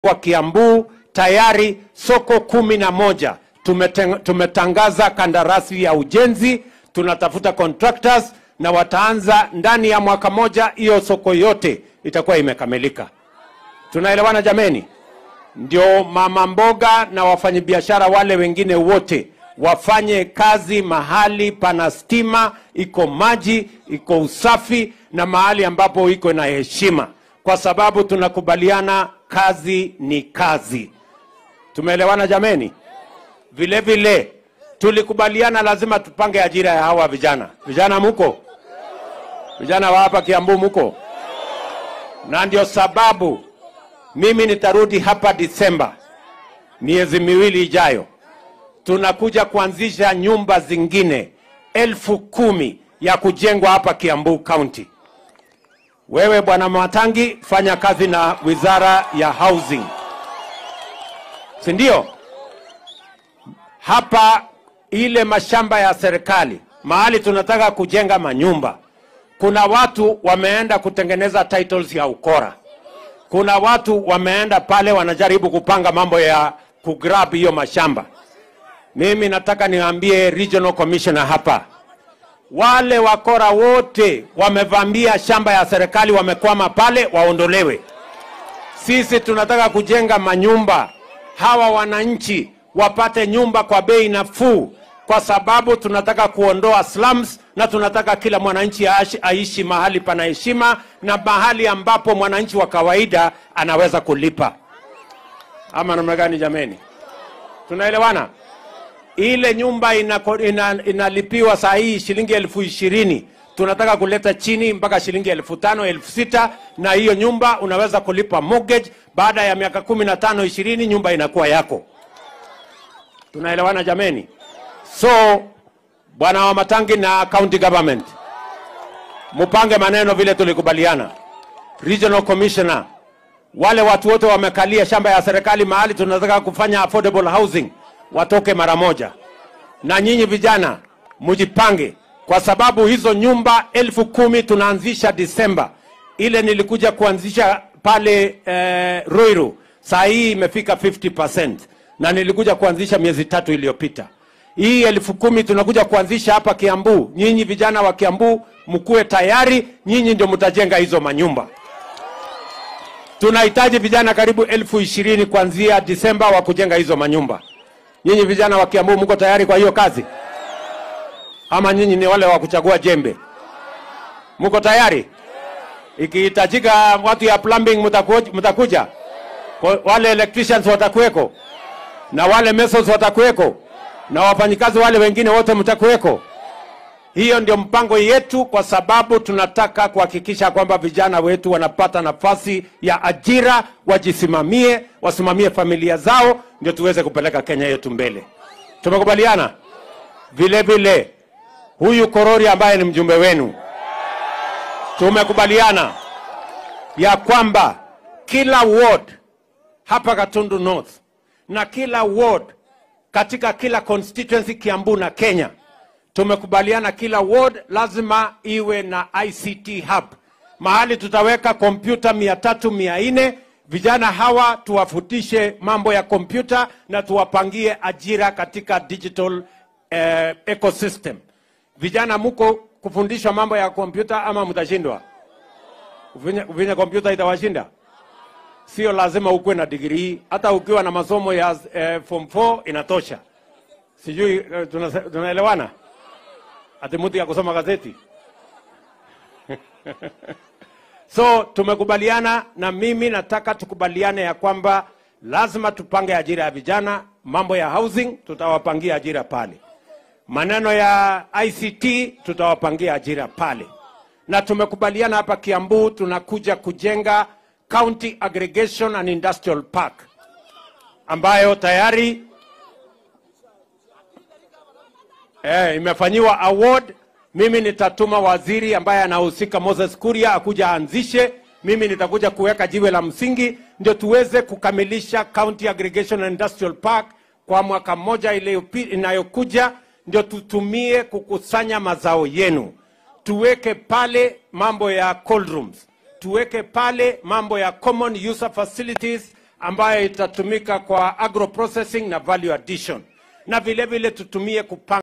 kwa Kiambu tayari soko kumi na moja Tumeten- tumetangaza kandarasi ya ujenzi, tunatafuta contractors na wataanza ndani ya mwaka moja, hiyo soko yote itakuwa imekamilika. Tunaelewana jameni? Ndio mama mboga na wafanyabiashara wale wengine wote wafanye kazi mahali pana stima, iko maji, iko usafi na mahali ambapo iko na heshima, kwa sababu tunakubaliana kazi ni kazi. Tumeelewana jameni? Vile vile tulikubaliana lazima tupange ajira ya hawa vijana. Vijana muko? Vijana wa hapa Kiambu muko? Na ndio sababu mimi nitarudi hapa Disemba, miezi miwili ijayo, tunakuja kuanzisha nyumba zingine elfu kumi ya kujengwa hapa Kiambu County. Wewe bwana Matangi, fanya kazi na wizara ya housing, si ndio? Hapa ile mashamba ya serikali mahali tunataka kujenga manyumba, kuna watu wameenda kutengeneza titles ya ukora kuna watu wameenda pale wanajaribu kupanga mambo ya kugrab hiyo mashamba. Mimi nataka niwaambie regional commissioner hapa, wale wakora wote wamevamia shamba ya serikali, wamekwama pale, waondolewe. Sisi tunataka kujenga manyumba, hawa wananchi wapate nyumba kwa bei nafuu, kwa sababu tunataka kuondoa slums na tunataka kila mwananchi aishi, aishi mahali pana heshima na mahali ambapo mwananchi wa kawaida anaweza kulipa. Ama namna gani jameni? Tunaelewana? Ile nyumba inako- ina, inalipiwa saa hii shilingi elfu ishirini tunataka kuleta chini mpaka shilingi elfu tano elfu sita na hiyo nyumba unaweza kulipa mortgage. Baada ya miaka kumi na tano ishirini nyumba inakuwa yako. Tunaelewana jameni? So bwana wa Matangi na county government, mupange maneno vile tulikubaliana. Regional commissioner, wale watu wote wamekalia shamba ya serikali mahali tunataka kufanya affordable housing watoke mara moja, na nyinyi vijana mujipange, kwa sababu hizo nyumba elfu kumi tunaanzisha Disemba. Ile nilikuja kuanzisha pale eh, Ruiru, saa hii imefika 50% na nilikuja kuanzisha miezi tatu iliyopita. Hii elfu kumi tunakuja kuanzisha hapa Kiambu. Nyinyi vijana wa Kiambu mkuwe tayari, nyinyi ndio mtajenga hizo manyumba. Tunahitaji vijana karibu elfu ishirini kuanzia Disemba wa kujenga hizo manyumba. Nyinyi vijana wa Kiambu mko tayari kwa hiyo kazi, ama nyinyi ni wale wa kuchagua jembe? Mko tayari? Ikihitajika watu ya plumbing mtaku- mtakuja, Kwa- wale electricians watakuweko, na wale masons watakuweko, na wafanyikazi wale wengine wote mtakuweko. Hiyo ndio mpango yetu, kwa sababu tunataka kuhakikisha kwamba vijana wetu wanapata nafasi ya ajira, wajisimamie, wasimamie familia zao, ndio tuweze kupeleka Kenya yetu mbele. Tumekubaliana vile vile, huyu Korori ambaye ni mjumbe wenu, tumekubaliana ya kwamba kila ward hapa Gatundu North na kila ward katika kila constituency Kiambu na Kenya tumekubaliana kila ward lazima iwe na ICT hub, mahali tutaweka kompyuta mia tatu mia nne vijana hawa tuwafutishe mambo ya kompyuta na tuwapangie ajira katika digital eh, ecosystem. Vijana muko kufundishwa mambo ya kompyuta ama mtashindwa? Ufinye, ufinye kompyuta itawashinda? Sio lazima ukuwe na digrii, hata ukiwa na masomo ya eh, form 4 inatosha. Sijui eh, tunase- tunaelewana? ati mtu ya kusoma gazeti so tumekubaliana na mimi nataka tukubaliane ya kwamba lazima tupange ajira ya vijana mambo ya housing tutawapangia ajira pale maneno ya ict tutawapangia ajira pale na tumekubaliana hapa kiambu tunakuja kujenga county aggregation and industrial park ambayo tayari Eh, imefanyiwa award. Mimi nitatuma waziri ambaye anahusika Moses Kuria akuja aanzishe. Mimi nitakuja kuweka jiwe la msingi ndio tuweze kukamilisha County Aggregation and Industrial Park kwa mwaka mmoja iliyopi- inayokuja, ndio tutumie kukusanya mazao yenu, tuweke pale mambo ya cold rooms, tuweke pale mambo ya common user facilities ambayo itatumika kwa agro processing na value addition, na vile vile tutumie kupanga